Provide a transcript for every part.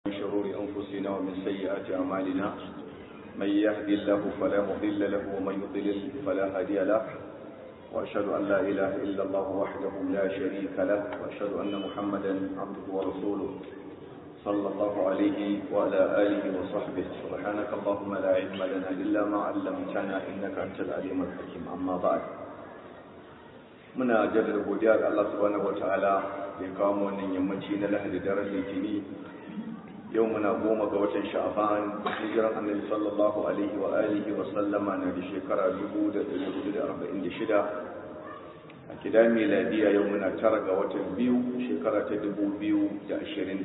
من شرور أنفسنا ومن سيئات أعمالنا من يهدي الله فلا مضل له ومن يضلل فلا هادي له وأشهد أن لا إله إلا الله وحده لا شريك له وأشهد أن محمدا عبده ورسوله صلى الله عليه وعلى آله وصحبه سبحانك اللهم لا علم لنا إلا ما علمتنا إنك أنت العليم الحكيم أما بعد muna jaddada godiya ga Allah subhanahu wataala da ya kawo mu wannan yammaci na Lahadi daren Litini yau muna goma ga watan Sha'ban hijiran Annabi sallallahu alaihi wa alihi wa sallama na da shekara 1446 a kida miladiya yau muna tara ga watan biyu shekara ta 2025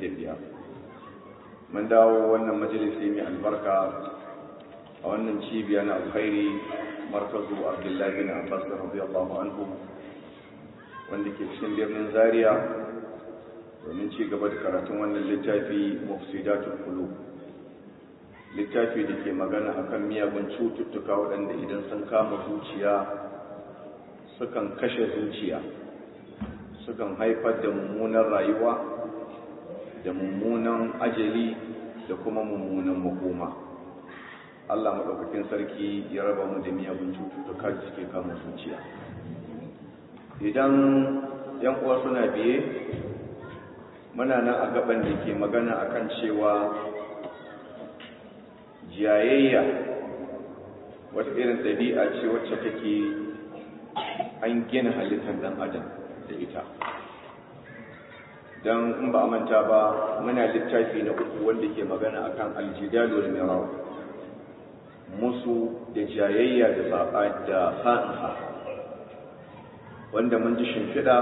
mun dawo wannan majalisi mai albarka a wannan cibiya na alkhairi markazu Abdullahi bin Abbas radiyallahu anhu wanda ke cikin birnin zaria domin ci gaba da karatun wannan littafi mufsidatul qulub littafi da ke magana akan miyagun cututtuka waɗanda idan sun kama zuciya sukan kashe zuciya sukan haifar da mummunan rayuwa da mummunan ajali da kuma mummunan makoma Allah maɗaukakin sarki ya raba mu da miyagun cututtuka da suke kama zuciya idan yan uwa suna biye muna nan a gaban da ke magana akan cewa jayayya wata irin ɗabi'a ce wacce take an gina halittar ɗan adam da ita don in ba a manta ba muna littafi na uku wanda ke magana akan aljidalu da miraw musu da jayayya da sa'insa wanda mun ji shimfiɗa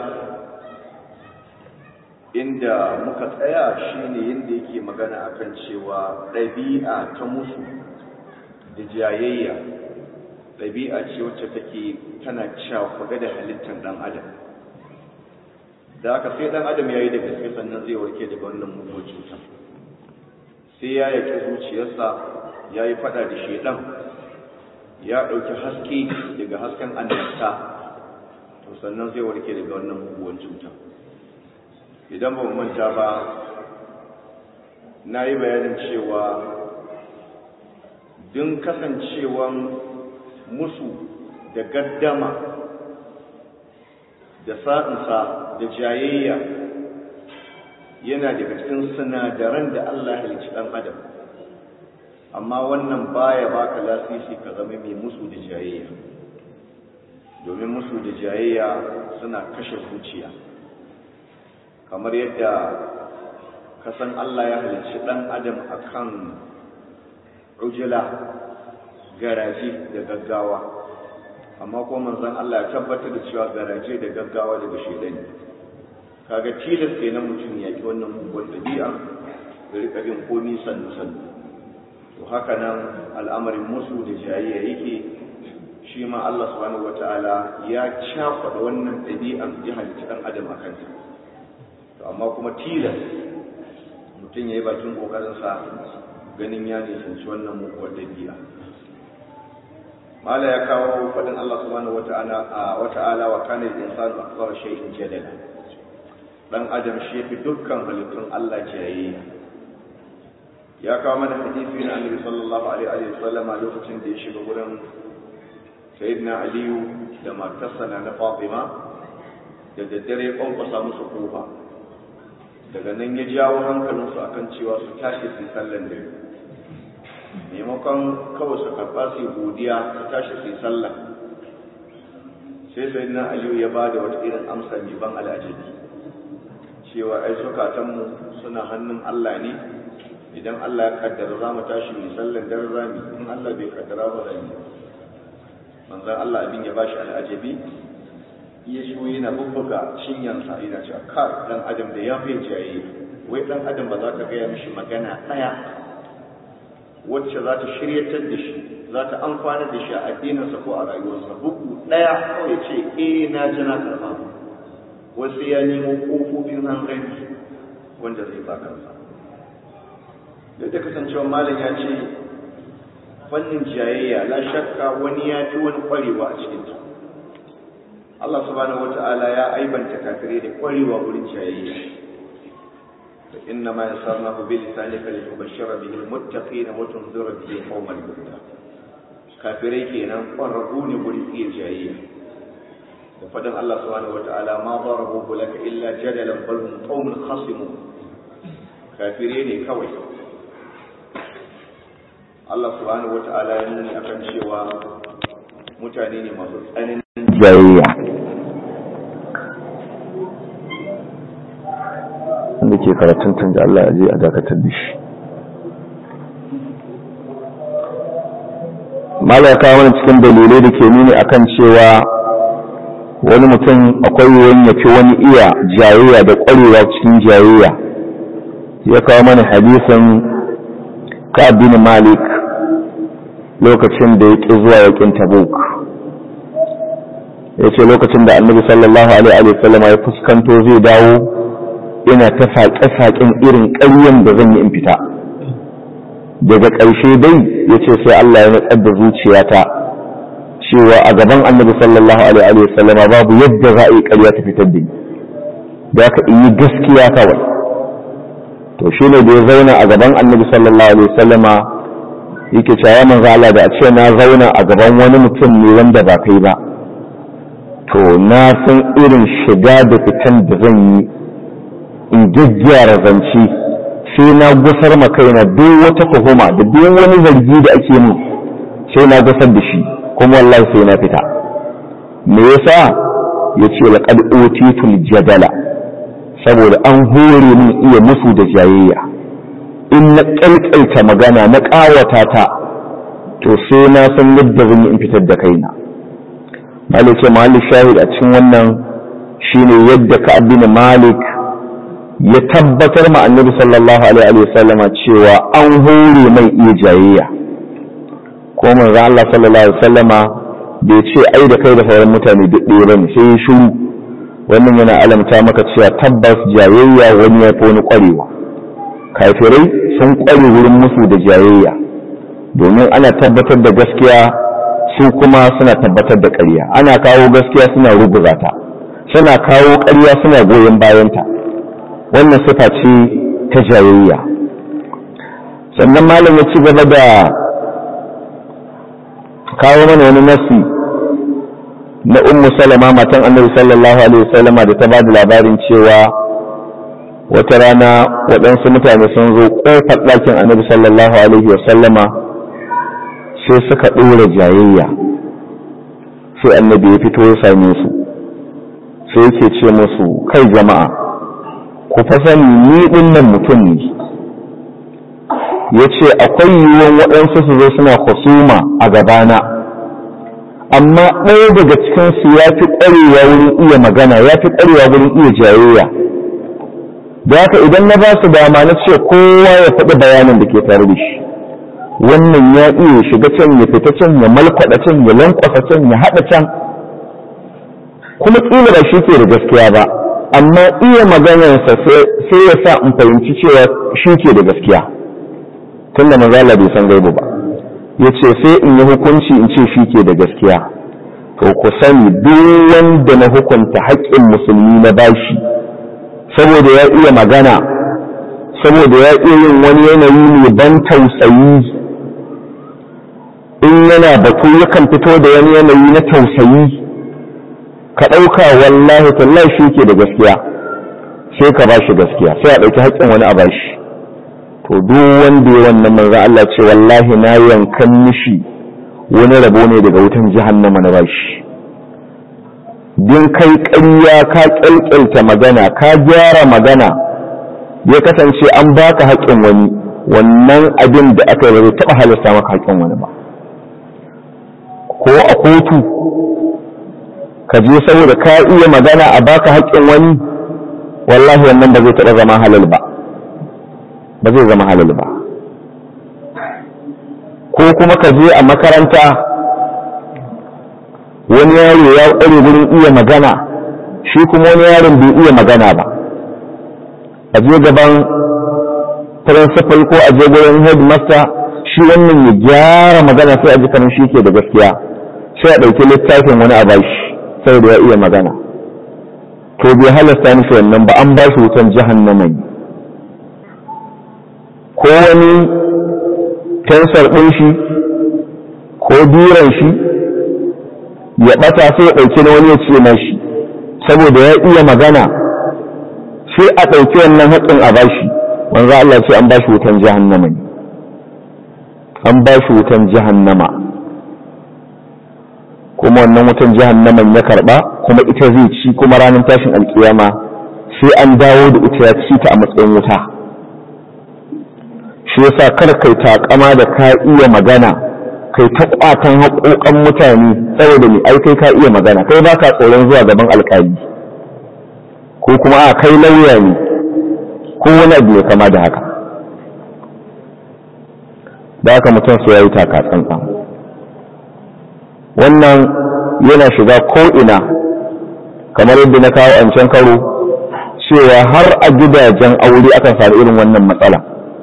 inda muka tsaya shine yadda yake magana akan cewa ɗabi'a ta musu da jayayya ɗabi'a ce wacce take tana cakuɗe da halittar ɗan adam da aka sai ɗan adam ya yi da gaske sannan zai warke daga wannan mugun cutar sai ya yaki zuciyarsa ya yi faɗa da shaiɗan ya ɗauki haske daga hasken annabta to sannan zai warke daga wannan muguwan cuta idan ba manta ba na yi bayanin cewa din kasancewan musu da gaddama da sa'insa da jayayya yana daga cikin sinadaran da Allah halicci ɗan adam amma wannan baya baka lasisi ka zama mai musu da jayayya domin musu da jayayya suna kashe zuciya kamar yadda kasan Allah ya halicci ɗan adam akan ujula garaje da gaggawa amma ko manzon Allah ya tabbatar da cewa garaje da gaggawa daga shedani kaga tilas kenan mutum ya ki wannan mugun dabi'a da rika bin komi sannu sannu to haka nan al'amarin musu da jayayya yake shi ma Allah subhanahu wataala ya cakuɗa wannan ɗabi'an ya halicci ɗan adam a kanta to amma kuma tilas mutum ya yi bakin ƙoƙarinsa ganin ya nisanci wannan muguwar ɗabi'a mala ya kawo faɗin Allah subhanahu wata'ala a wata'ala wa kana al-insanu akthara shay'in jadala dan adam shi fi dukkan halittun Allah jayayya ya kawo mana hadisi na Annabi sallallahu alaihi wa sallama lokacin da ya shiga wurin sayyidina aliyu da matarsa na fatima da daddare kwankwasa musu kofa daga nan ya jawo hankalinsu akan cewa su tashi su sallan dare maimakon kawai su karɓa su godiya su tashi su sallah sai sayyidina aliyu ya ba da wata irin amsa mai ban al'ajabi cewa ai zukatanmu suna hannun allah ne idan allah ya kaddara za mu tashi mai sallan dare rami in allah bai kaddara ba rami manzan Allah abin ya bashi al'ajabi ya shi yana bubbuga cinyansa yana cewa kar dan adam da ya fi jaye wai dan adam ba za ka gaya mishi magana ɗaya wacce za ta shiryatar da shi za ta amfana da shi a addininsa ko a rayuwarsa bugu ɗaya kawai ce eh na ji na karɓa wasu ya nemo ƙofofin hankali wanda zai ba kansa duk da kasancewa malam ya ce fannin jayayya la shakka wani ya fi wani kwarewa a cikin ta Allah subhanahu wata'ala ya aibanta kafirai da kwarewa wurin jayayya فإنما يسرناه بلسانك لتبشر به المتقين وتنذر به قوم الهدى kafirai kenan ƙwararru ne gurin iya jayayya da faɗin Allah subhanahu wata'ala ma darabu laka illa jadalan bal hum qaumun khasimun kafirai ne kawai Allah subhanahu wata'ala ya nuni akan cewa mutane ne masu tsananin jayayya wanda ke karatun tun da Allah ya je a dakatar da shi mala ya kawo wani cikin dalilai da ke nuni akan cewa wani mutum akwai yiwuwan ya fi wani iya jayayya da ƙwarewa cikin jayayya ya kawo mana hadisin ka'ab bin malik lokacin da ya ƙi zuwa yakin tabuk ya ce lokacin da annabi sallallahu alaihi wa sallam ya fuskanto zai dawo ina ta saƙe-saƙen irin ƙaryen da zan yi in fita daga ƙarshe dai ya ce sai Allah ya natsar da zuciyata cewa a gaban annabi sallallahu alaihi wa sallama babu yadda za a yi ƙarya ta fitar da ni da ka in yi gaskiya kawai to shi ne da ya zauna a gaban annabi sallallahu alaihi wa sallama yake cewa manzo Allah da a ce na zauna a gaban wani mutum ne wanda ba kai ba to na san irin shiga da fitan da zan yi in gyaggyara zance sai na gusar ma kaina duk wata tuhuma da duk wani zargi da ake min sai na gusar da shi kuma wallahi sai na fita me yasa yace laqad utitul jadala saboda an hore min iya musu da jayayya in na kalkalta magana na ƙawata ta to sai na san yadda zan yi in fitar da kaina malik ce malik shahid a cikin wannan shine yadda ka bin malik ya tabbatar ma annabi sallallahu alaihi wa sallama cewa an hore mai iya jayayya ko manzo Allah sallallahu alaihi wa sallama bai ce ai da kai da sauran mutane duk ɗaya bane sai ya shiru wannan yana alamta maka cewa tabbas jayayya wani ya fi wani ƙwarewa kafirai sun ƙware wurin musu da jayayya domin ana tabbatar da gaskiya su kuma suna tabbatar da ƙarya ana kawo gaskiya suna ruguza ta suna kawo ƙarya suna goyon bayanta wannan sifa ce ta jayayya sannan malam ya ci gaba da kawo mana wani nasi na ummu salama matan annabi sallallahu alaihi wasallama da ta bada labarin cewa wata rana waɗansu mutane sun zo ƙofar ɗakin annabi sallallahu alaihi wasallama sai suka ɗora jayayya sai annabi ya fito ya same su sai yake ce musu kai jama'a ku fa sani ni ɗin nan mutum ne ya ce akwai yiwuwan waɗansu su zo suna husuma a gabana amma ɗaya daga cikinsu ya fi ƙwarewa wurin iya magana ya fi ƙwarewa wurin iya jayayya da haka idan na ba su dama na ce kowa ya faɗi bayanin da ke tare da shi wannan ya iya shiga can ya fita can ya malkwada can ya lankwasa can ya haɗa can kuma ƙila ba shi ke da gaskiya ba amma iya maganarsa sai ya sa in fahimci cewa shi ke da gaskiya tun da mazala bai san gaibu ba ya ce sai in yi hukunci in ce shi ke da gaskiya to ku sani duk wanda na hukunta haƙƙin musulmi na bashi saboda ya iya magana saboda ya iya yin wani yanayi mai ban tausayi in yana batu yakan fito da wani yanayi na tausayi ka ɗauka wallahi tallahi shi ke da gaskiya sai ka ba shi gaskiya sai a ɗauki haƙƙin wani a ba shi to duk wanda ya wannan manzo Allah ce wallahi na yankan mishi wani rabo ne daga wutan jahannama na bashi din kai ƙarya ka ƙyalƙyalta magana ka gyara magana ya kasance an baka haƙƙin wani wannan abin da aka yi ba zai taɓa halasta maka haƙƙin wani ba ko a kotu ka je saboda ka iya magana a baka haƙƙin wani wallahi wannan ba zai taɓa zama halal ba ba zai zama halal ba ko kuma ka je a makaranta wani yaro ya ƙware wurin iya magana shi kuma wani yaron bai iya magana ba a je gaban principal ko a je gurin headmaster shi wannan ya gyara magana sai a ji kamar shi ke da gaskiya sai a ɗauki littafin wani a bashi saboda ya iya magana to bai halasta mishi wannan ba an bashi wutan jahannama ne ko wani tensar ɗin shi ko biran shi ya ɓata sai ya ɗauki na wani ya ce na shi saboda ya iya magana sai a ɗauki wannan haƙƙin a bashi wanzu Allah ce an bashi wutan jahannama ne an bashi wutan jahannama kuma wannan wutan jahannaman ya karɓa kuma ita zai ci kuma ranar tashin alkiyama sai an dawo da ita ya ci ta a matsayin wuta shi yasa kar kai takama da ka iya magana kai ta kwatan haƙoƙan mutane saboda ni ai kai ka iya magana kai ba ka tsoron zuwa gaban alƙali ko kuma a kai lauya ne ko wani abu ne kama da haka da haka mutum sai ya yi taka tsantsan wannan yana shiga ko'ina kamar yadda na kawo an can karo cewa har a gidajen aure akan faru irin wannan matsala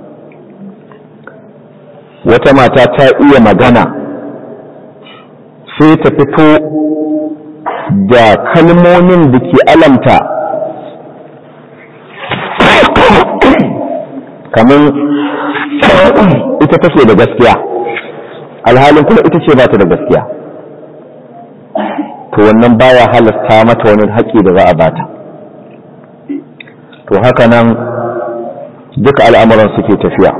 wata mata ta iya magana sai ta fito da kalmomin da ke alamta kamar ita take da gaskiya alhalin kuma ita ce ba ta da gaskiya to wannan baya halasta mata wani haƙƙi da za a bata to haka nan duka al'amuran suke tafiya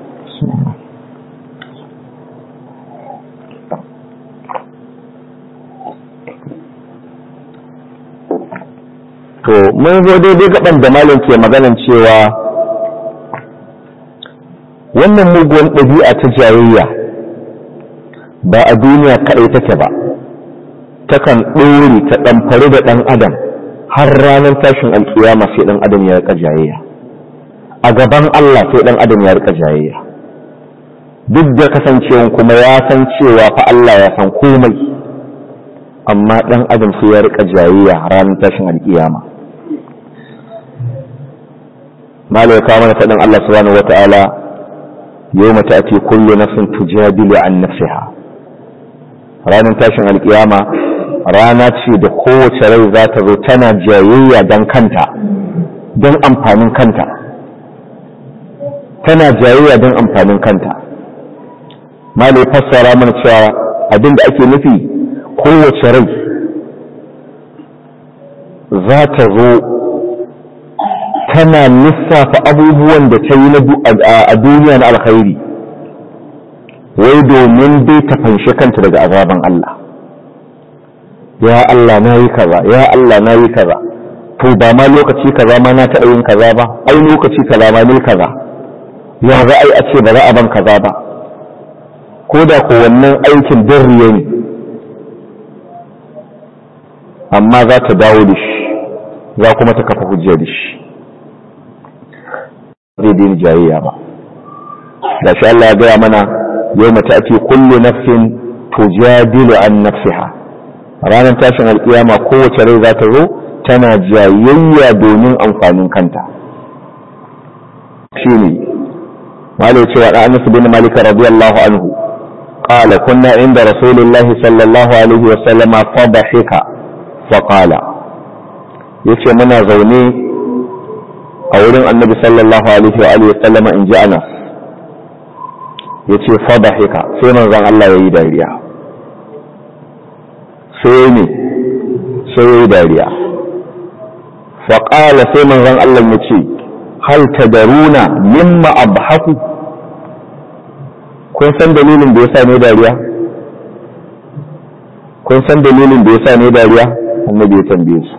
to mun zo daidai gaban da malam ke maganan cewa wannan muguwan ɗabi'a ta jayayya ba a duniya kaɗai take ba takan ɗore ta ɗamfari da ɗan adam har ranar tashin alƙiyama sai ɗan adam ya rika jayayya a gaban Allah sai ɗan adam ya rika jayayya duk da kasancewan kuma ya san cewa fa Allah ya san komai amma ɗan adam sai ya rika jayayya ranar tashin alƙiyama malai kawo mana faɗin Allah subhanahu wata'ala yawma ta'ti kullu nafsin tujadilu an nafsiha ranar tashin alƙiyama rana ce da kowace rai za ta zo tana jayayya don kanta don amfanin kanta tana jayayya don amfanin kanta malai fassara mana cewa abin da ake nufi kowace rai za ta zo tana lissafa abubuwan da ta yi a duniya na alkhairi wai domin dai ta fanshi kanta daga azaban Allah ya Allah na yi kaza ya Allah na yi kaza to ba ma lokaci kaza ma na taɓa yin kaza ba ai lokaci kaza ma ne kaza ya za a yi a ce ba za a ban kaza ba ko da ko wannan aikin darriya ne amma za ta dawo da shi za kuma ta kafa hujja da shi zai daina jayayya ba da shi Allah ya gaya mana yau mata ake kullu nafsin tujadilu an nafsiha ranar tashin alkiyama kowace rai za ta zo tana jayayya domin amfanin kanta shi ne malai cewa da anas bin malik radiyallahu anhu qala kunna inda rasulillahi sallallahu alaihi wa sallama fa dhahika fa qala yace muna zaune a wurin annabi sallallahu alaihi wa alihi wa sallama in ji anas yace fa dhahika sai manzon Allah yayi dariya sai ne sai yayi dariya fa qala sai manzon Allah yace hal tadaruna mimma abhaku kun san dalilin da yasa ne dariya kun san dalilin da yasa ne dariya annabi ya tambaye su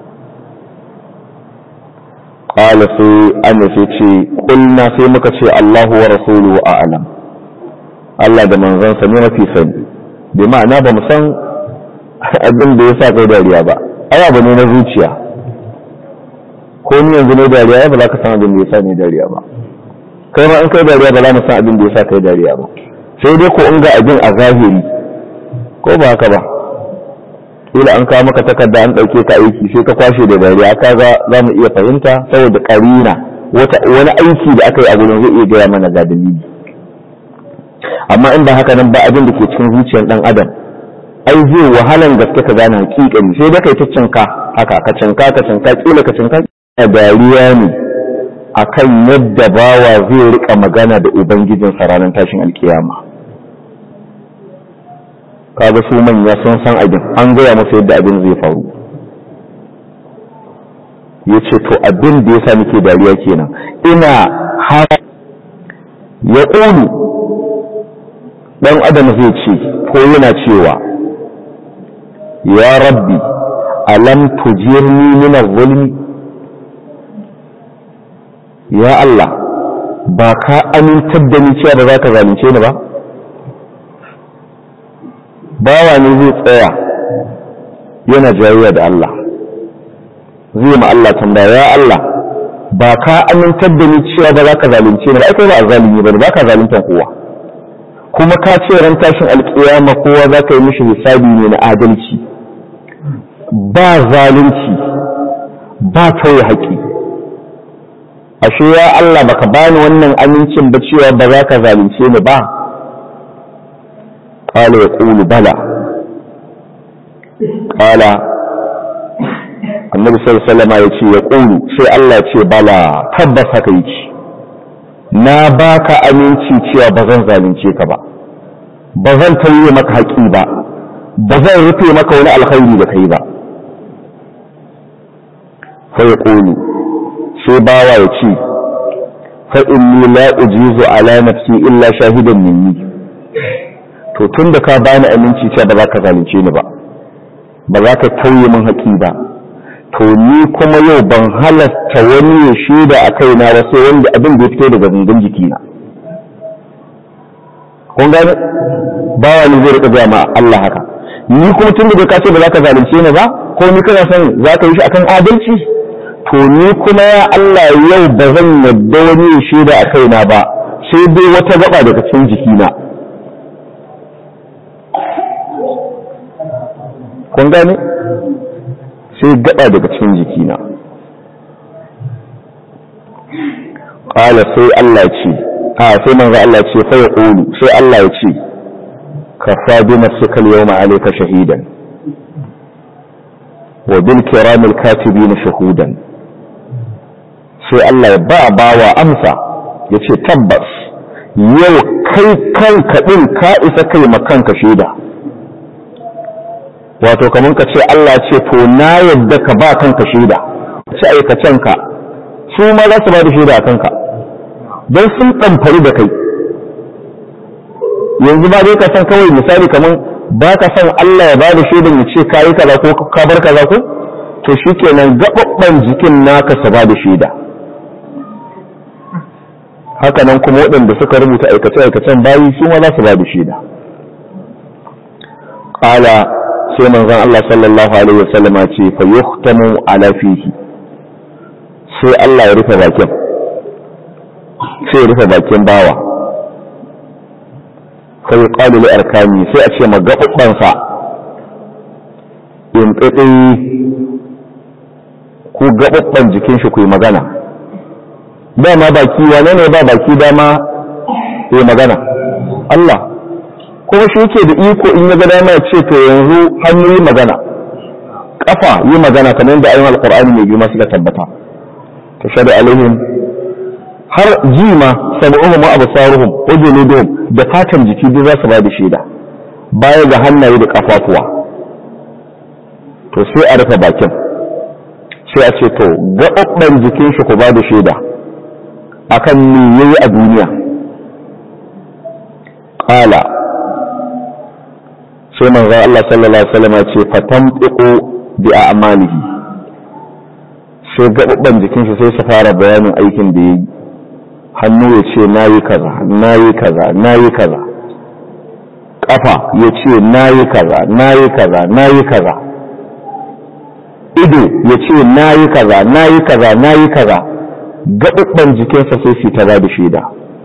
qala sai annabi ce kulna sai muka ce Allahu wa rasuluhu a'lam Allah da manzansa ne mafi sani bi ma'ana ba mu san abin da yasa kai dariya ba ai abu ne na zuciya ko ni yanzu ne dariya ba za ka san abin da yasa ne dariya ba kai ma in kai dariya ba za mu san abin da yasa kai dariya ba sai dai ko in ga abin a zahiri ko ba haka ba kila an kawo maka takarda an ɗauke ka aiki sai ka kwashe da dariya ka ga za mu iya fahimta saboda karina wani aiki da aka yi a gurin zai iya gaya mana ga dalili amma in ba haka nan ba abin da ke cikin zuciyar dan adam ai zai wahalan gaske ka gane hakikani sai da kai ta cinka haka ka cinka ka cinka kila ka cinka a dariya ne akan yadda bawa zai rika magana da ubangijinsa ranar tashin alkiyama kaga su manya sun san abin an gaya masa yadda abin zai faru ya ce to abin da ya sa nake dariya kenan ina har ya ƙunu ɗan adam zai ce ko yana cewa ya rabbi alam tujirni min zulmi ya Allah ba ka amintar da ni cewa ba za ka zalunce ni ba bawa ne zai tsaya yana jayayya da Allah zai ma Allah tambaya ya Allah ba ka amintar da ni cewa ba za ka zalunce ni ba ai kai ba zalimi ba ba ka zalunta kowa kuma ka ce ran tashin alkiyama kowa za ka yi mishi hisabi ne na adalci ba zalunci ba tauye haƙi ashe ya Allah baka bani wannan amincin ba cewa ba za ka zalunce ni ba qala yaqulu bala qala annabi sallallahu alaihi wasallam yace yaqulu sai Allah ya ce bala tabbas haka yake na baka aminci cewa ba zan zalunce ka ba ba zan tauye maka haƙi ba ba zan rufe maka wani alkhairi da kai ba sai yaqulu sai bawa ya ce fa inni la ujizu ala nafsi illa shahidan minni to tunda ka bani aminci cewa ba za ka zalunce ni ba ba za ka tauye min haƙi ba to ni kuma yau ban halasta wani ya shaida a kaina ba sai wanda abin da ya fito daga gangan jikina kun gane bawa ne zai rika gaya ma Allah haka ni kuma tun da ka ce ba za ka zalunce ni ba ko ni kana son za ka yi shi akan adalci to ni kuma ya Allah yau ba zan yadda wani ya shaida a kaina ba sai dai wata gaba daga cikin jikina kun gane sai gaba daga cikin jikina ƙala sai Allah ce a sai manzo Allah ce fa ya ƙulu sai Allah ya ce ka faɗi nafsika al-yawma alayka shahidan wa bil kiramil katibin shahudan sai Allah ya ba bawa amsa ya ce tabbas yau kai kanka ɗin ka isa kai makanka shaida wato kamar ka ce Allah ce to na yadda ka ba kanka shaida ci aikacenka su ma za su ba da shaida a kanka don sun ɗamfari da kai yanzu ba dai ka san kawai misali kamar ba ka san Allah ya ba da shaidan ya ce ka yi kaza ko ka bar kaza ko to shi kenan gaɓaɓɓen jikin naka su ba da shaida haka nan kuma waɗanda suka rubuta aikace-aikacen bayi su ma za su ba da shaida ƙala sai manzon Allah sallallahu alaihi wasallama ce fa yuhtamu ala fihi sai Allah ya rufe bakin sai ya rufe bakin bawa sai ya qalu li arkani sai a ce magabban sa in tsitsi ku gababban jikin shi ku yi magana dama baki wane ne ba baki dama yi magana Allah kuma shi yake da iko in ya ga dama ya ce to yanzu hannu yi magana kafa yi magana kamar yadda ayyukan alqur'ani mai girma suka tabbata to shada alaihim har jima sab'uhum wa absaruhum wa juluduhum da fatan jiki duk za su ba da shaida baya ga hannaye da kafafuwa to sai a rufe bakin sai a ce to gaɓaɓɓen jikin shi ku ba da shaida akan me yayi a duniya qala sai manzon Allah sallallahu alaihi wasallam ya ce fatamtiqu bi a'malihi sai gaɓaɓɓen jikin shi sai su fara bayanin aikin da yayi hannu ya ce nayi kaza nayi kaza nayi kaza kafa ya ce nayi kaza nayi kaza nayi kaza ido ya ce nayi kaza nayi kaza nayi kaza gaɓaɓɓen jikinsa sai su ta ba da shaida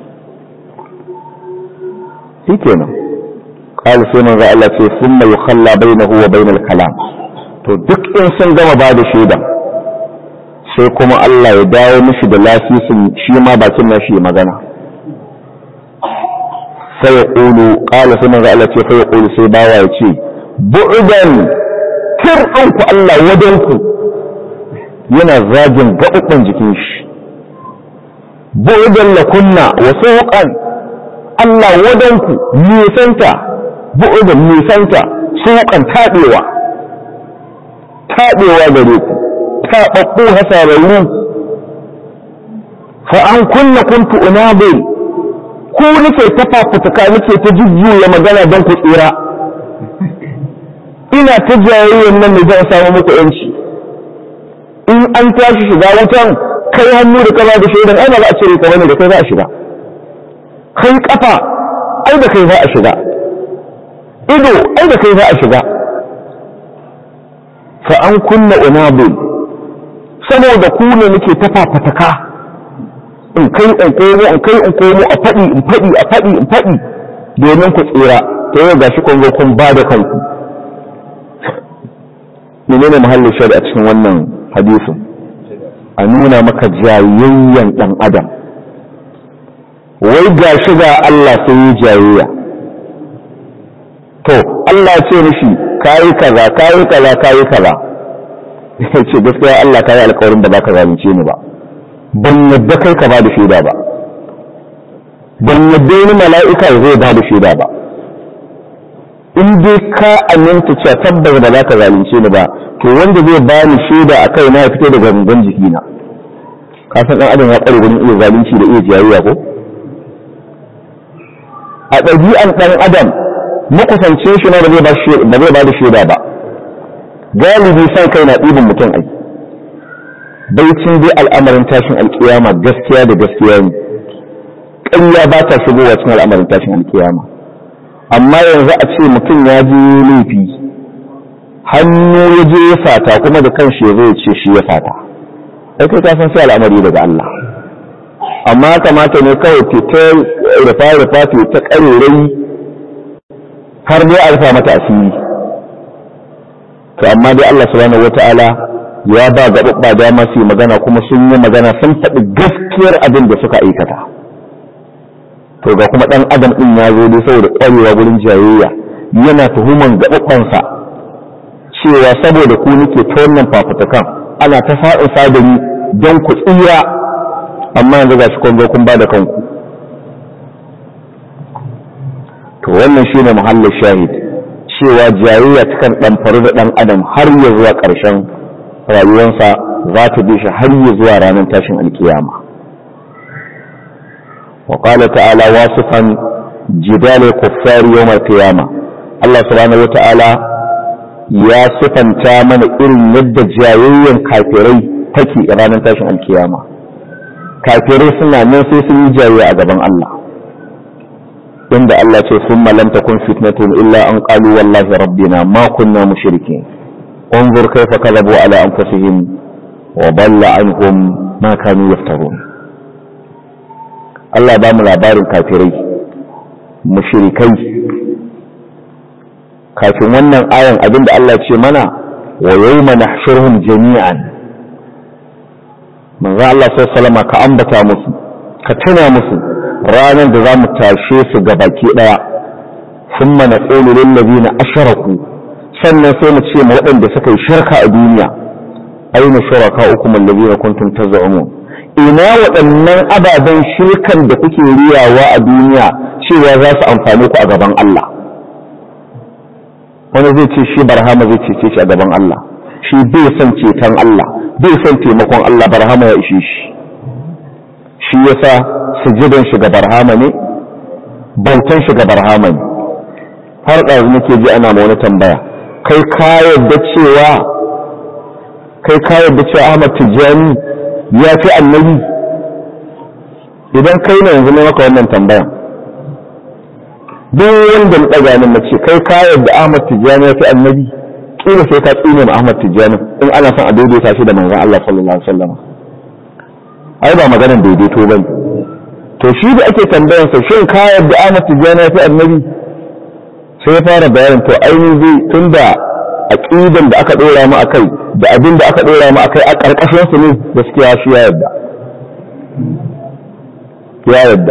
shi kenan قال سيما ذا الله ce ثم يخلى بينه وبين الكلام to duk in sun gama ba da shaida sai kuma Allah ya dawo mishi da lasisin shi ma bakin nashi ya magana sai ya ƙulu ƙala sai manzo Allah ce sai ya ƙulu sai bawa ya ce bu'udan kirɗin ku Allah wajen ku yana zagin gaɓuɓɓen jikin shi bu'udan lakunna wa suqan Allah wadanku nisanta bu'udan nisanta suqan tabewa tabewa gare ku tababbu hasararru fa an kunna kuntu unabil ku nake ta fafutuka nake ta jujjuya magana don ku tsira ina ta jayayyan nan ne zan samu muku yanci in an tashi shiga wutan kai hannu da kama da shaidan ai ba za a cire ka bane da kai za a shiga kai kafa ai da kai za a shiga ido ai da kai za a shiga fa an kunna unabil saboda ku ne nake ta fafataka in kai in komo in kai in komo a faɗi in faɗi a faɗi in faɗi domin ku tsira ta yau gashi kun zo kun ba da kanku menene mahallin shari'a cikin wannan hadisin a nuna maka jayayyan ɗan adam wai ga shi ga Allah sai yi jayayya to Allah ce mishi kayi kaza kayi kaza kayi kaza ya ce gaskiya Allah kayi alkawarin da baka zalunce ni ba ban yadda kai ka ba da shaida ba ban yadda wani mala'ika zai ba da shaida ba in dai ka aminta cewa tabbas ba za ka zalunce ni ba to wanda zai ba ni shaida a kai na ya fito daga gangan jikina ka san ɗan adam ya ƙware wurin iya zalunci da iya jayayya ko a ɗabi'an ɗan adam makusance shi na ba zai ba da shaida ba galibi san kai na ɗibin mutum ai baicin dai al'amarin tashin alkiyama gaskiya da gaskiya ne ƙarya ba ta shigowa cikin al'amarin tashin alkiyama amma yanzu a ce mutum ya je laifi hannu ya je ya fata kuma da kanshi ya zo ya ce shi ya fata sai kai ka san sai al'amari daga Allah amma kamata ne kawai ke ta rufa rufa ke ta ƙarerai har dai a rufa mata asiri to amma dai Allah subhanahu wata'ala ya ba gaɓaɓɓa dama su yi magana kuma sun yi magana sun faɗi gaskiyar abin da suka aikata to ga kuma ɗan adam ɗin ya zo dai saboda ƙwarewa wurin jayayya yana tuhuman gaɓaɓɓansa cewa saboda ku nake ta wannan fafutukan ana ta sa'in sadari don ku tsira amma yanzu ga shi kun zo kun ba da kanku to wannan shine muhallin shahid cewa jayayya takan ɗamfaru da ɗan adam har ya zuwa ƙarshen rayuwarsa za ta bi shi har ya zuwa ranar tashin alkiyama wa qala ta'ala wasifan jidal kuffar yawm alqiyama Allah subhanahu wata'ala ya sifanta mana irin yadda jayayyan kafirai take a ranar tashin alkiyama kafirai suna nan sai sun yi jayayya a gaban Allah inda Allah ce sun lam takun fitnatun illa an qalu wallahi rabbina ma kunna mushrikin انظر كيف كذبوا على انفسهم وضل عنهم ما كانوا يفترون Allah ba mu labarin kafirai mushrikai kafin wannan ayan abinda Allah ce mana wa yawma nahshuruhum jami'an manzo Allah sallallahu ka ambata musu ka tuna musu ranar da zamu tashe su ga baki daya thumma naqulu lil ladina ashraku sannan sai mu ce ma waɗanda suka yi shirka a duniya aina shuraka ukum alladhina kuntum taz'umun ina waɗannan ababen shirkan da kuke riyawa a duniya cewa za su amfani ku a gaban Allah wani zai ce shi barhama zai cece shi a gaban Allah shi bai son ceton Allah bai son taimakon Allah barhama ya ishe shi shi yasa sujudan shi ga barhama ne bautan shi ga barhama ne har ɗazu nake ji ana ma wani tambaya kai ka yadda cewa kai ka yadda cewa Ahmad Tijjani ya fi annabi idan kai ne yanzu ne maka wannan tambayan duk wanda na ɗaga nan na ce kai ka yadda Ahmad Tijjani ya fi annabi kila sai ka tsine ma Ahmad Tijjani in ana son a daidaita shi da manzon Allah sallallahu alaihi wasallam ai ba maganar daidaito bane to shi da ake tambayan sa shin ka yadda Ahmad Tijjani ya fi annabi sai ya fara bayanin to ainihin zai tunda aqidan da aka dora mu akai da abin da aka dora mu akai a karkashin su ne gaskiya shi ya yadda ya yadda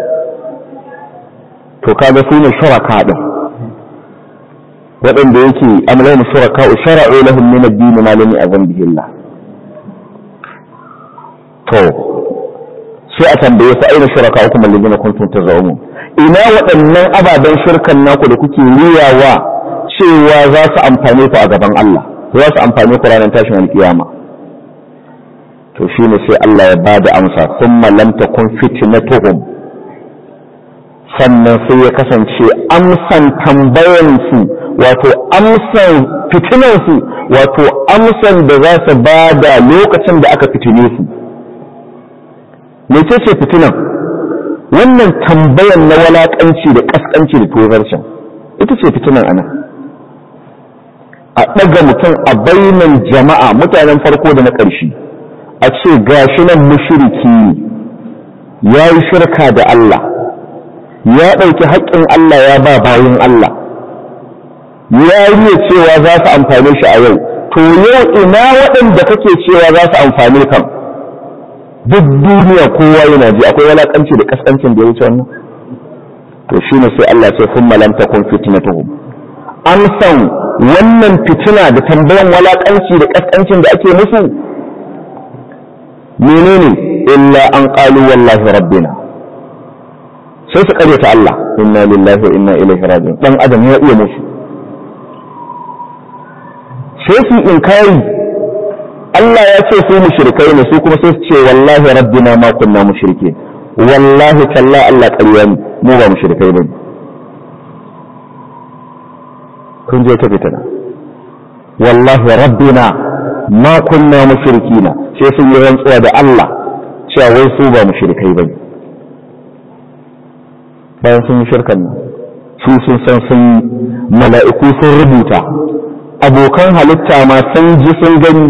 to kaga su ne shuraka din waɗanda yake amlayin shuraka shara'u lahum min ad-din ma lam ya'zan bihi Allah to sai a tambaye su aina shuraka hukum alladhina kuntum tazalumun ina waɗannan ababen shirkan naku da kuke riyawa cewa za su amfane ku a gaban Allah za su amfane ku ranar tashin alkiyama to shine sai Allah ya bada amsa thumma lam takun fitnatuhum sannan sai ya kasance amsan tambayansu wato amsan fitinansu wato amsan da za su bada lokacin da aka fitine su mece ce fitinan wannan tambayan na walakanci da kaskanci da tozarcin ita ce fitinan ana a ɗaga mutum a bainan jama'a mutanen farko da na ƙarshe a ce gashi nan mushriki ya yi shirka da Allah ya ɗauki haƙƙin Allah ya ba bayan Allah ya yi cewa za su amfane shi a yau to yau ina waɗanda kake cewa za su amfane kan duk duniya kowa yana ji akwai walakanci da kaskancin da ya wuce wannan to shine sai Allah sai kun malam takun fitnatuhum an san wannan fitina da tambayan walakanci da kaskancin da ake musu menene illa an qalu wallahi rabbina sai su karyata Allah inna lillahi wa inna ilaihi raji'un dan adam ya iya musu sai su inkari Allah ya ce su mushrikai ne su kuma sai su ce wallahi rabbina ma kunna mushrike wallahi talla Allah ƙarya ne mu ba mushrikai bane kun je ta fitana wallahi rabbina ma kunna mushrikina sai sun yi rantsuwa da Allah cewa wai su ba mushrikai bane bayan sun yi shirkan nan su sun san sun mala'iku sun rubuta abokan halitta ma sun ji sun gani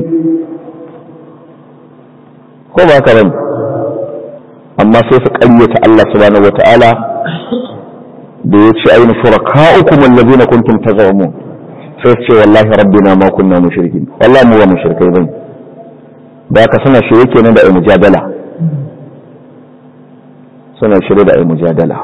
ko ba ka bane amma sai su ƙaryata Allah subhanahu wata'ala da ya ce aina shuraka'ukum allazina kuntum tazamun sai su ce wallahi rabbina ma kunna mushrikin wallahi mu ba mushrikai bane da ka suna shirye kenan da ai mujadala suna shirye da ai mujadala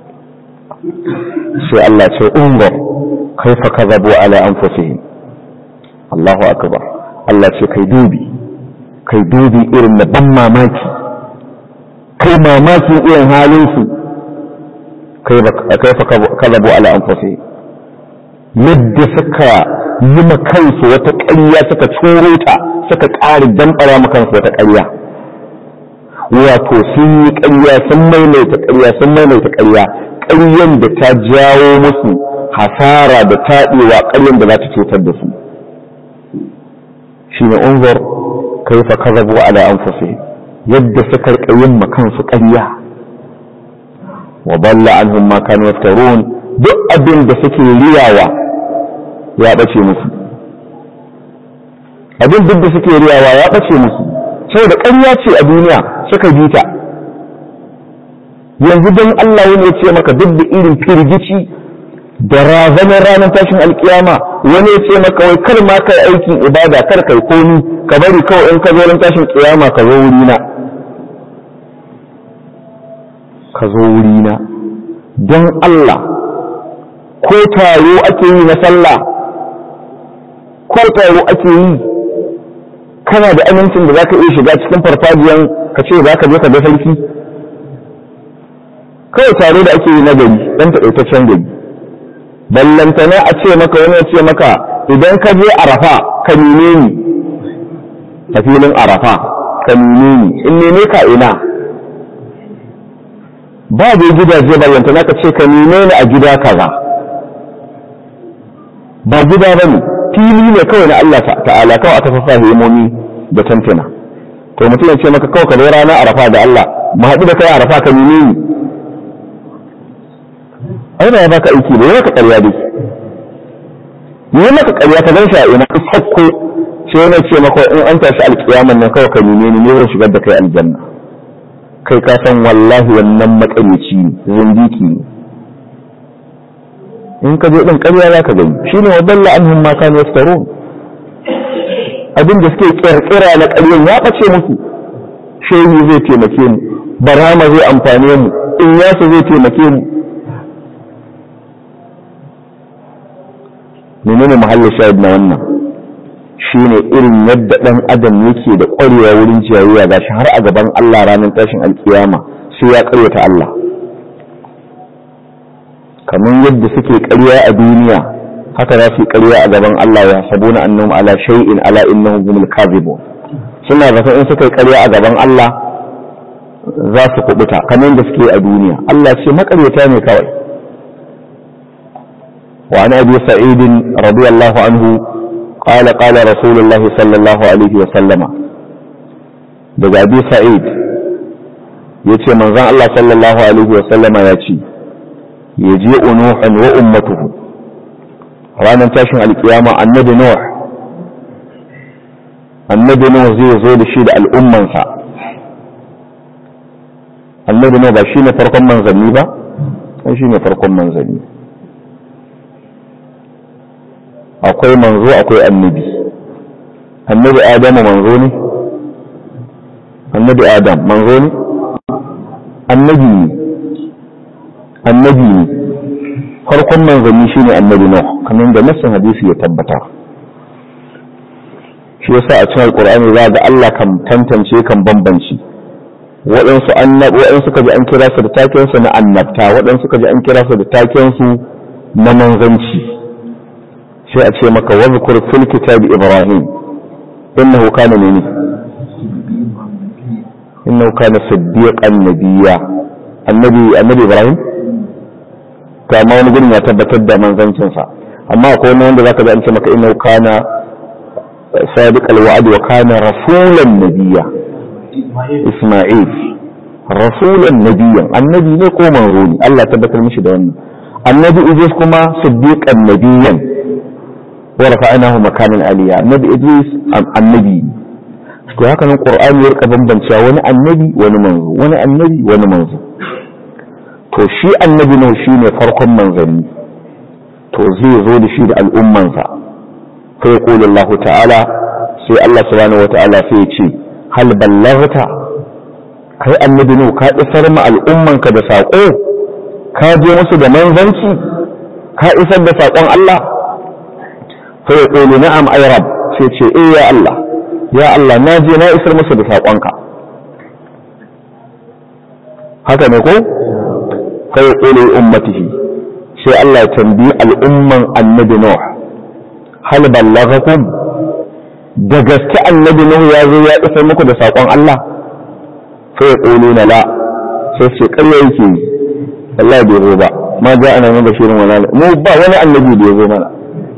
sai Allah ce unzur kaifa kadhabu ala anfusihim Allahu akbar Allah ce kai dubi kai dubi irin na ban mamaki kai mamakin irin halinsu kai fa kalabu ala anfusi yadda suka yi ma kansu wata ƙarya suka curo ta suka ƙari damɓara ma kansu wata ƙarya wato sun yi ƙarya sun maimaita ƙarya sun maimaita ƙarya ƙaryan da ta jawo musu hasara da taɗewa ƙaryan da za ta cutar da su shi ne unzur kaifa kazabu ala anfusihim yadda suka yin kansu ƙarya wa balla anhum ma kanu yaftarun duk abin da suke riyawa ya bace musu abin duk da suke riyawa ya bace musu saboda ƙarya ce a duniya suka bi ta yanzu don Allah wani ya ce maka duk da irin firgici da razanar ranar tashin alkiyama wani ya ce maka wai kar ma kai aikin ibada kar kai komi ka bari kawai in ka zo ran tashin kiyama ka zo wuri na ka zo wuri na don Allah ko taro ake yi na sallah ko taro ake yi kana da amincin da zaka iya shiga cikin farfajiyan ka ce za ka je ka ga sarki kawai taro da ake yi na gari dan taƙaitaccen gari ballantana a ce maka wani ya ce maka idan ka je arafa ka nime ni a filin arafa ka nime ni in neme ka ina ba da gidaje ballantana ka ce ka nime ni a gida kaza ba gida ba ne fili ne kawai na Allah ta'ala kawai aka fasa himomi da tantana to mutum ya ce maka kawai ka zo rana arafa da Allah mu haɗu da kai arafa ka nime ni ai ba ya baka aiki ba ya maka ƙarya dai ya maka ƙarya ka gan shi a ina sakko sai wani ce maka in an tashi alƙiyaman nan kawai ka nime ni ne zan shigar da kai aljanna kai ka san wallahi wannan maƙaryaci ne zindiki ne in ka je din ƙarya za ka gani shine wa dalla anhum ma kanu yaftarun abin da suke kirkira na ƙaryan ya ɓace musu shehu zai taimake mu barama zai amfane mu in yasu zai taimake mu menene muhallin shahid na wannan shine irin yadda ɗan adam yake da ƙwarewa wurin jayayya gashi har a gaban Allah ranar tashin alkiyama sai ya ƙaryata Allah kamar yadda suke ƙarya a duniya haka za su yi ƙarya a gaban Allah ya sabuna annahum ala shay'in ala innahum humul kadhibun suna zata in suka yi ƙarya a gaban Allah za su kubuta kamar yadda suke a duniya Allah ce makaryata ne kawai wa an abi sa'id radiyallahu anhu qala qala rasulullahi sallallahu alaihi wa sallama daga abi sa'id yace manzon Allah sallallahu alaihi wa sallama ya ce yaji unuhan wa ummatuhu ranar tashin alkiyama annabi nuh annabi nuh zai zo da shi da al'ummansa annabi nuh ba shi ne farkon manzanni ba sai shi ne farkon manzanni akwai manzo akwai annabi annabi adamu manzo ne annabi adam manzo ne annabi ne annabi ne farkon manzanni shine annabi nuh kamar da nassin hadisi ya tabbata shi yasa a cikin alqur'ani za ga Allah kan tantance kan bambanci waɗansu annabi waɗansu suka ji an kira su da taken su na annabta waɗansu suka ji an kira su da taken su na manzanci sai a ce maka wa zkur fil kitabi ibrahim innahu kana ne innahu kana siddiqan nabiyya annabi annabi ibrahim to amma wani gurin ya tabbatar da manzancinsa amma akwai wani wanda zaka ji an ce maka innahu kana sadiq alwa'd wa kana rasulan nabiyya isma'il rasulan nabiyyan annabi ne ko manzo ne Allah tabbatar mishi da wannan annabi idris kuma siddiqan nabiyyan wa rafa'nahu makanan aliyya annabi idris annabi to haka nan qur'ani ya rika bambancewa wani annabi wani manzo wani annabi wani manzo to shi annabi ne shi ne farkon manzanni to zai zo da shi da al'ummansa fa yaqulu Allah ta'ala sai Allah subhanahu wa ta'ala sai ya ce hal ballaghta kai annabi ne ka isar ma al'ummanka da sako ka je musu da manzanci ka isar da sakon Allah fa yaqulu na'am ay rab sai ce eh ya Allah ya Allah na je na isar musu da sakonka haka ne ko kai ƙule ummatihi sai Allah ya tambayi al'umman annabi Nuh hal ballaghakum da gaske annabi Nuh ya zo ya isar muku da saƙon Allah sai ya ƙule na la sai ce ƙarya yake yi Allah bai zo ba ma ja ana min bashirin wala mu ba wani annabi da ya zo mana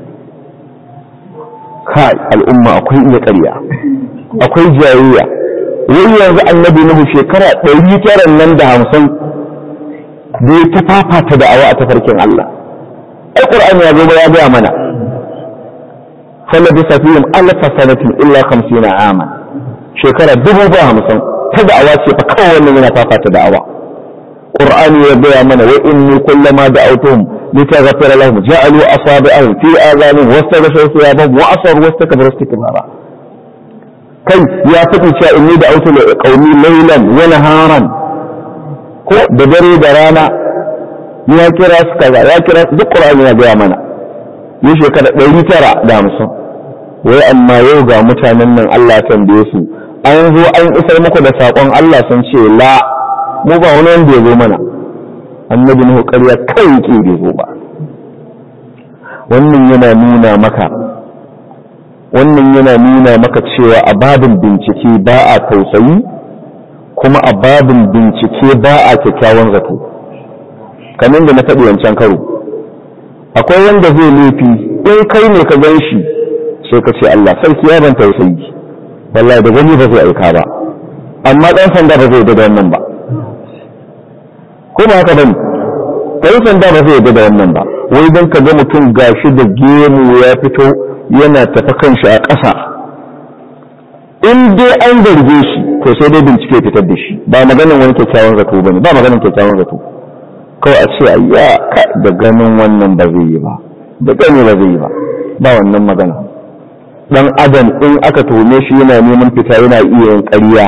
kai al'umma akwai iya ƙarya akwai jayayya wai yanzu annabi Nuhu shekara ɗari tara nan da hamsin da ya ta fafata da awa a tafarkin Allah ai qur'ani ya zo ba ya gaya mana fala bi safihim alfa sanatin illa 50 ama shekara dubu ba hamsin ta da'awa ce fa kawai wannan yana fafata da'awa qur'ani ya gaya mana wa inni kullama da'awtuhum litaghfira lahum ja'alu asabi'ahum fi adhanihim wastaghshaw thiyabahum wa asaru wastakbaru istikbara kai ya faɗi cewa inni da'awtu qaumi laylan wa naharan ko da dare da rana ya kira su kaza ya kira duk qur'ani ya gaya mana ni shekara ɗari tara da hamsin wai amma yau ga mutanen nan Allah tambaye su an zo an isar muku da saƙon Allah sun ce la mu ba wani wanda ya zo mana annabi nuhu ƙarya kai ke bai zo ba wannan yana nuna maka wannan yana nuna maka cewa a babin bincike ba a tausayi kuma a babin bincike ba a kyakkyawan zato kamar da na faɗi wancan karo akwai wanda zai laifi in kai ne ka gan shi sai ka ce Allah sarki ya ban tausayi wallahi da gani ba zai aika ba amma ɗan sanda ba zai da wannan ba ko ba haka bane ɗan sanda ba zai da wannan ba wai don ka ga mutum gashi da gemu ya fito yana tafi kanshi a ƙasa in dai an zarge shi to sai dai bincike fitar da shi ba maganin wani kyakkyawan zato bane ba maganin kyakkyawan zato kawai a ce ayya da ganin wannan ba zai yi ba da gani ba zai yi ba ba wannan magana dan adam in aka tome shi yana neman fita yana iya yin ƙarya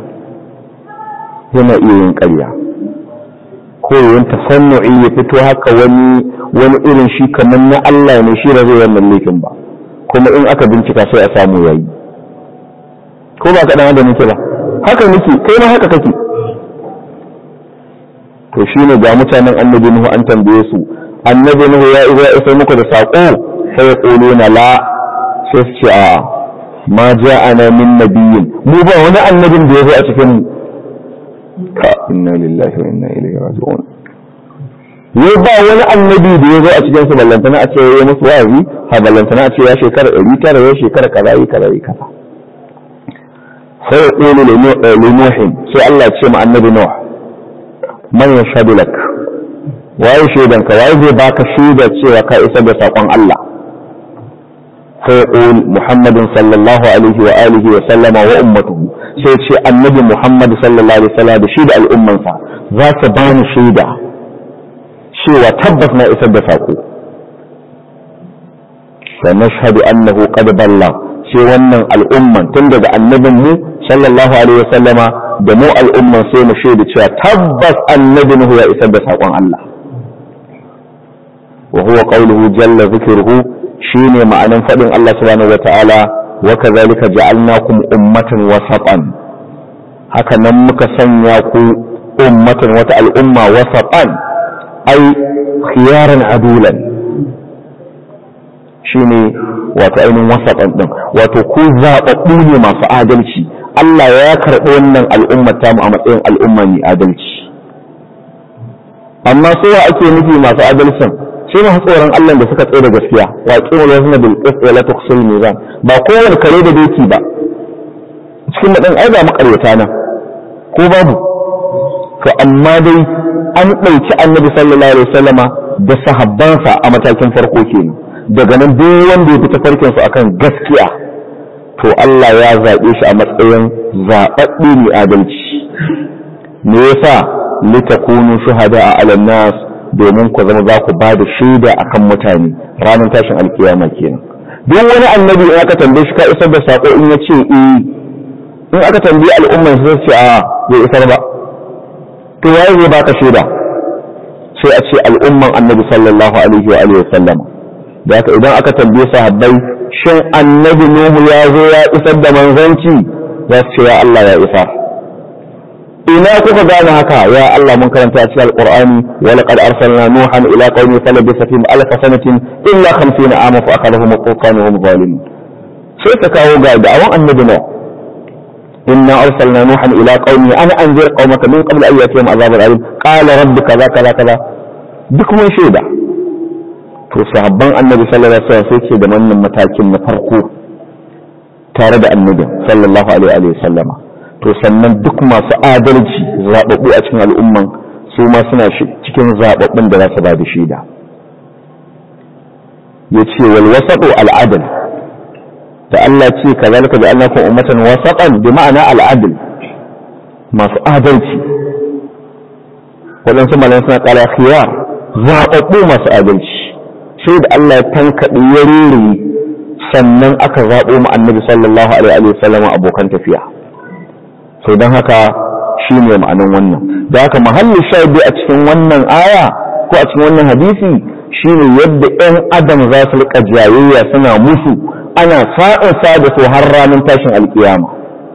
yana iya yin ƙarya ko yin tasannu'i ya fito haka wani wani irin shi kamar na Allah ne shi ba zai wannan laifin ba kuma in aka bincika sai a samu yayi ko ba ka dan adam nake ba haka nake kai ma haka kake to shine ga mutanen annabi nuhu an tambaye su annabi nuhu ya iya isa muku da sako sai ya kolo na la sai su ce a ma ja'ana min nabiyyin mu ba wani annabin da ya zo a cikin mu ka inna lillahi wa inna ilaihi raji'un ya ba wani annabi da ya zo a cikin su ballantana a ce ya musu wa'azi ha ballantana a ce ya shekara ɗari tara ya shekara kaza yi kaza yi kaza sai ya ƙone linuhin sai Allah ce ma annabi Nuh man yashhadu lak waye shaidan ka waye zai baka shaida cewa ka isar da sakon Allah sai ya ƙone Muhammadin sallallahu alaihi wa alihi wa sallama wa ummatuhu sai ce annabi Muhammad sallallahu alaihi wa sallam da shi da al'ummansa za su bani shaida cewa tabbas na isar da sako fa nashhadu annahu qad balla sai wannan al'umman tun daga annabin mu sallallahu alaihi wasallama da mu al'umman sai mu shaida cewa tabbas annabin hu ya isar da sakon Allah wa huwa qawluhu jalla dhikruhu shine ma'anan fadin Allah subhanahu wataala wa kadhalika ja'alnakum ummatan wasatan haka nan muka sanya ku ummatan wata al'umma wasatan ai khiyaran adulan shine wato ainihin wasaɗan ɗin wato ku zaɓaɓɓu ne masu adalci Allah ya karɓi wannan al'ummar tamu a matsayin al'umma mai adalci amma su wa ake nufi masu adalcin sai masu tsoron Allah da suka tsaye da gaskiya wa qimul wazna bil qist wa la tuqsil mizan ba kowane kare da doki ba cikin madan ai ba makaryata nan ko babu to amma dai an ɗauki annabi sallallahu alaihi wasallama da sahabbansa a matakin farko kenan daga nan duk wanda ya fita farkin su akan gaskiya to Allah ya zaɓe shi a matsayin zaɓaɓɓe mai adalci me yasa litakunu shuhada a alan nas domin ku zama za ku ba da shaida akan mutane ranar tashin alkiyama kenan duk wani annabi in aka tambaye shi ka isar da sako in ya ce eh in aka tambayi al'ummar sai ce a bai isar ba to waye zai baka shaida sai a ce al'umman annabi sallallahu alaihi wa alihi wa sallama da haka idan aka tambaye sahabbai shin annabi nuhu ya zo ya isar da manzanci za su ce ya Allah ya isa ina kuka gane haka ya Allah mun karanta a cikin alqur'ani wa laqad arsalna nuhan ila qaumi falabisa fihim alf sanatin illa 50 ama fa akhadhahum at-tufan wa hum zalimun sai ta kawo ga da'awan annabi nuh إنا أرسلنا نوحا إلى قومه أنا أنذر قومك من قبل أن يأتيهم عذاب أليم قال رب كذا كذا كذا بكم شيدا to sahabban annabi sallallahu alaihi wasallam sai ce da wannan matakin na farko tare da annabi sallallahu alaihi wa sallama to sannan duk masu adalci zababbu a cikin al'umman su ma suna cikin zababbun da za su ba da shaida yace wal wasatu al adl da Allah ce kazalika da Allah kun ummatan wasatan bi ma'ana al adl masu adalci waɗansu malan suna kala khiyar zababbu masu adalci sai da Allah ya tankaɗe ya rere sannan aka zaɓo mu annabi sallallahu alaihi wa sallam abokan tafiya so don haka shi ne ma'anin wannan da haka mahallin shaidu a cikin wannan aya ko a cikin wannan hadisi shine yadda 'yan adam za su rika jayayya suna musu ana sa'in sa da su har ranar tashin alkiyama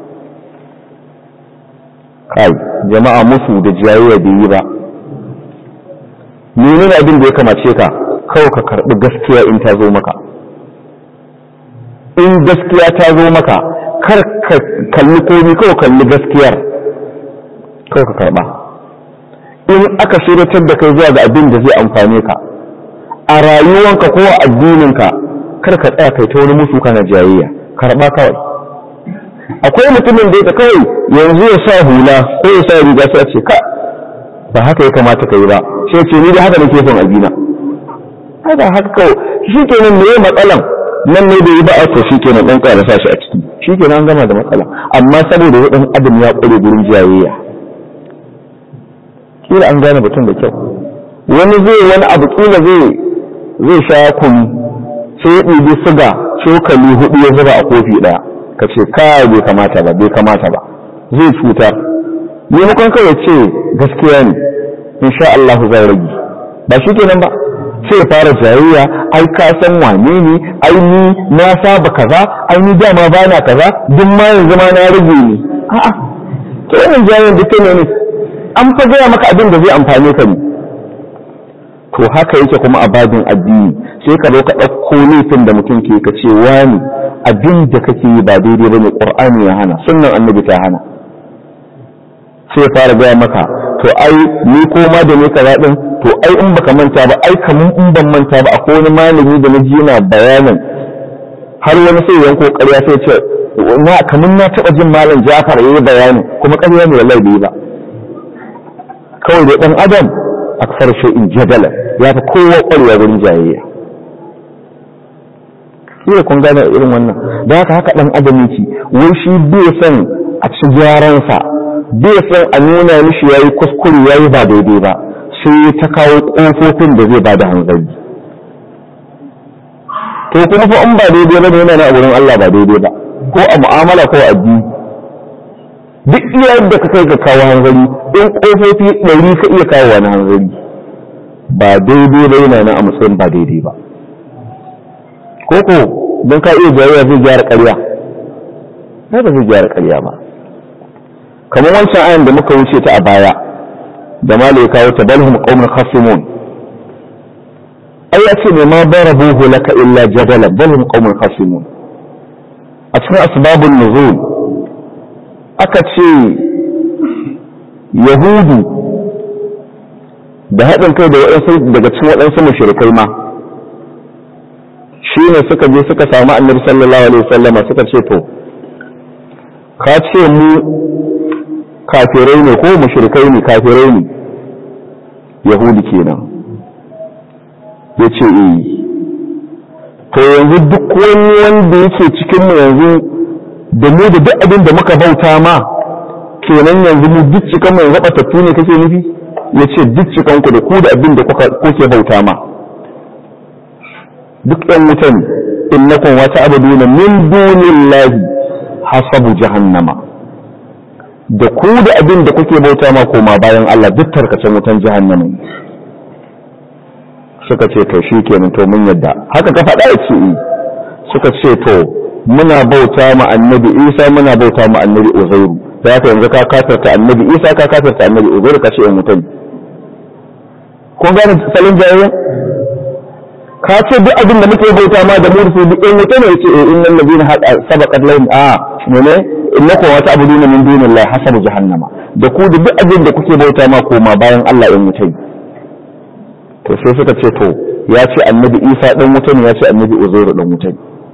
kai jama'a musu da jayayya bai yi ba menene abin da ya kamace ka kawai ka karɓi gaskiya in ta zo maka in gaskiya ta zo maka kar ka kalli komi kawai kalli gaskiyar kawai ka karɓa in aka shiratar da kai zuwa ga abin da zai amfane ka a rayuwanka ko a addininka kar ka tsaya kai ta wani musu kana jayayya karɓa kawai akwai mutumin da ya kawai yanzu ya sa hula ko ya sa riga sai a ce ka ba haka ya kamata ka yi ba sai ce ni da haka nake son abina haka haka kawai shi kenan me matsalan nan ne da yi ba a to shi kenan ɗan ƙara sa shi a ciki shi kenan an gama da matsala amma saboda ɗan adam ya ƙware gurin jayayya kila an gane batun da kyau wani zai wani abu kila zai zai sha kunu sai ya ɗibi siga cokali hudu ya zuba a kofi ɗaya ka ce kai bai kamata ba bai kamata ba zai cutar maimakon kawai ce gaskiya ne insha Allah zai rage ba shi kenan ba sai fara jayayya ai ka san wane ne ai ni na saba kaza ai ni dama bana kaza duk ma yanzu ma na rage ni a'a to wannan jayayyan duk ne ne an fa gaya maka abin da zai amfane ka ne to haka yake kuma a babin addini sai ka zo ka ɗauko laifin da mutum ke ka ce wani abin da kake yi ba daidai bane qur'ani ya hana sunnan annabi ta hana sai fara gaya maka to ai ni ko ma da ni kaza din to ai in baka manta ba ai kamun in ban manta ba akwai wani malami da na ji yana bayanin har wani sai yanko ƙarya sai ce na kamun na taɓa jin malam Jafar yayi bayani kuma ƙarya ne wallahi bai ba kawai da dan adam aksar shay'in jadala ya fi kowa ƙwarewa wurin jayayya shi kun gane irin wannan da haka haka dan adam yake wai shi bai son a ci gyaransa bai son a nuna mishi yayi kuskure yayi ba daidai ba sai ta kawo kofofin da zai bada hanzari to kuma fa in ba daidai ba yana na wurin Allah ba daidai ba ko a mu'amala ko a addini duk iya yadda ka kai ga kawo hanzari in kofofi ɗari ka iya kawo wani hanzari ba daidai ba yana na a matsayin ba daidai ba ko ko don ka iya jayayya zai gyara ƙarya ba zai gyara ƙarya ba kamar wancan ayan da muka wuce ta a baya da malai kawo ta balhum qaumun khasimun ai ya ce ne ma darabuhu laka illa jadala balhum qaumun khasimun a cikin asbabun nuzul aka ce yahudu da haɗin kai da waɗansu daga cikin waɗansu mushrikai ma shi ne suka je suka samu annabi sallallahu alaihi wasallama suka ce to ka ce mu kafirai ne ko mushrikai ne kafirai ne yahudi kenan ya ce eh to yanzu duk wani wanda yake cikin mu yanzu da mu da duk abin da muka bauta ma kenan yanzu mu duk cikan mu yanzu batattu ne kake nufi ya ce duk cikan ku da ku da abin da kuke bauta ma duk ɗan wutan innakum wa ta'buduna min dunillahi hasabu jahannama da ku da abin da kuke bauta ma koma bayan Allah duk tarkacen wutan jahannama suka ce to shikenan to mun yadda haka ka faɗa ce suka ce to muna bauta ma annabi Isa muna bauta ma annabi Uzairu da haka yanzu ka kafirta annabi Isa ka kafirta annabi Uzairu ka ce in wutan kun gane salon jayayya ka ce duk abin da muke bauta ma da mursu duk in wuta ne yace eh innal ladina sabaqat lahum a ne innakum wa ta'buduna min dunillahi hasabu jahannama da ku da duk abin da kuke bauta ma koma bayan Allah in wuta to sai suka ce to ya ce annabi Isa dan wuta ne ya ce annabi Uzairu dan wuta ne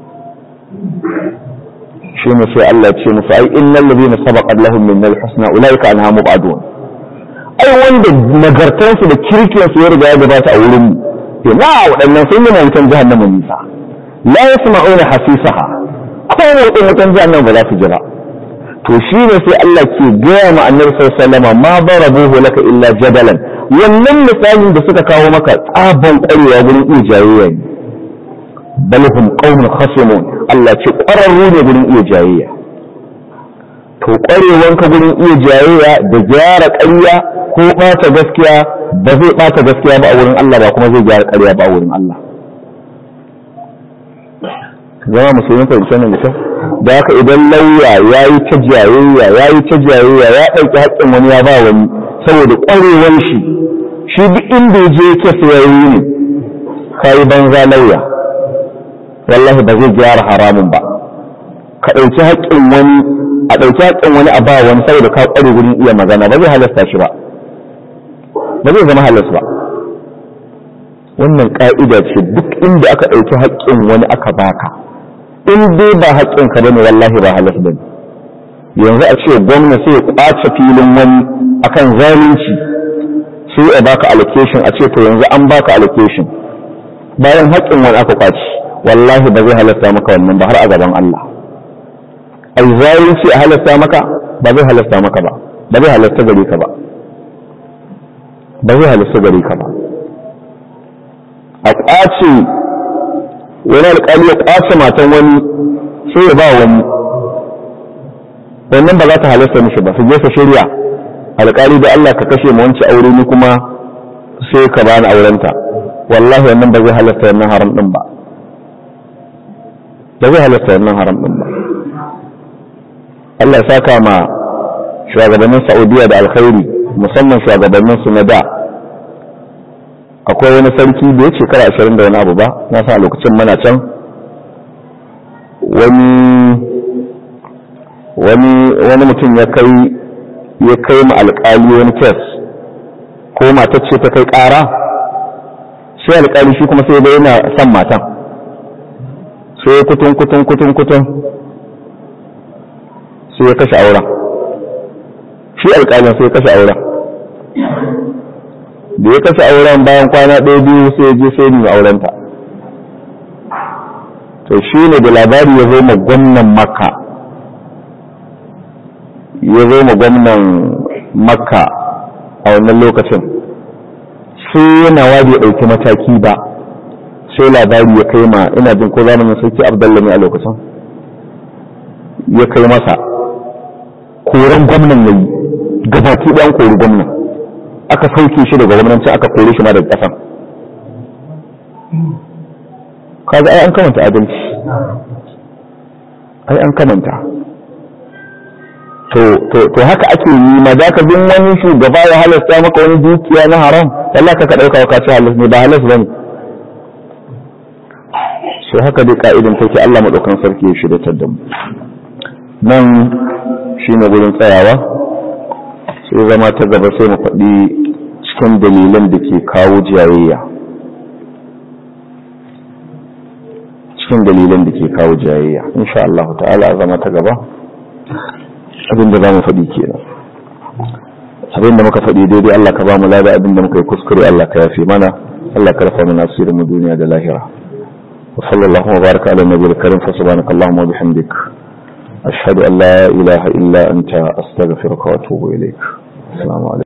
shi ne sai Allah ya ce musu ai innal ladina sabaqat lahum min al-husna ulaika anha mubadun ai wanda nagartansu da kirkiyansu ya riga ya gabata a wurin mu na waɗannan sun yi wutan jahannama nisa la yasma'una hasisaha ko wutan wutan jahannama ba za su jira to shi ne sai Allah ke gaya ma annabi sallallahu alaihi wasallam ma darabuhu laka illa jadalan wannan misalin da suka kawo maka tsaban ƙwarewa gurin iya jayayya ne bal hum qaumun khasimun Allah ce ƙwararru ne gurin iya jayayya to ƙwarewanka gurin iya jayayya da gyara ƙarya ko ɓata gaskiya ba zai ɓata gaskiya ba a wurin Allah ba kuma zai gyara ƙarya ba a wurin Allah zama musulmi fahimci nan da kyau da haka idan lauya ya yi ta jayayya ya yi ta jayayya ya ɗauki haƙƙin wani ya ba wani saboda ƙwarewar shi shi duk inda ya je ke ya yi ne ka yi banza lauya wallahi ba zai gyara haramun ba ka ɗauki haƙƙin wani a ɗauki haƙƙin wani a ba wani saboda ka ƙware wurin iya magana ba zai halasta shi ba ba zai zama halas ba wannan ƙa'ida ce duk inda aka ɗauki haƙƙin wani aka baka in dai ba haƙƙin ka bane wallahi ba halas bane yanzu a ce gwamna sai ya ƙwace filin wani akan zalunci sai ya baka allocation a ce to yanzu an baka allocation bayan haƙƙin wani aka ƙwace wallahi ba zai halasta maka wannan ba har a gaban Allah ai zalunci a halasta maka ba zai halasta maka ba ba zai halasta gare ka ba ba zai halasta gare ka ba a ƙwace wani alƙali ya ƙwace matan wani sai ya ba wani wannan ba za ta halasta mishi ba su je ka shirya alƙali da Allah ka kashe mu wanci aure ni kuma sai ka bani aurenta wallahi wannan ba zai halatta wannan haram din ba ba zai halatta wannan haram din ba Allah ya saka ma shugabannin Saudiya da alkhairi musamman shugabannin su na da akwai wani sarki da ya shekara ashirin da wani abu ba na sa lokacin mana can wani wani wani mutum ya kai ya kai ma alƙali wani kes ko matar ce ta kai ƙara sai alƙali shi kuma sai dai yana son matan sai kutun kutun kutun kutun sai ya kashe auren shi alƙalin sai ya kashe auren da ya kashe auren bayan kwana ɗaya biyu sai ya je sai nuna aurenta to shi ne da labari ya zo ma gwamnan makka ya zo ma gwamnan makka a wannan lokacin sai yana wadi ya ɗauki mataki ba sai labari ya kai ma ina jin ko zamanin sarki abdallah ne a lokacin ya kai masa koren gwamnan ya yi gabaki ɗan kori gwamnan aka sauke shi daga gwamnanci aka kore shi ma daga ƙasan kaga ai an kamanta adalci ai an kamanta to to to haka ake yi ma za ka bin wani shugaba ya halasta maka wani dukiya na haram Allah ka ka dauka ka ce halas ne ba halas bane so haka dai ka'idan take Allah madaukan sarki ya shirya da mu nan shine gurin tsayawa sai zama ta gaba sai mu faɗi cikin dalilan da ke kawo jayayya cikin dalilan da ke kawo jayayya insha Allah ta'ala zama ta gaba abinda za mu faɗi kenan abinda muka faɗi daidai Allah ka ba mu lada abinda muka yi kuskure Allah ka yafe mana Allah ka rafa mana asirin mu duniya da lahira wa sallallahu wa baraka ala nabiyil karim fa subhanaka allahumma wa bihamdik ashhadu an la ilaha illa anta astaghfiruka wa atubu ilaik assalamu alaikum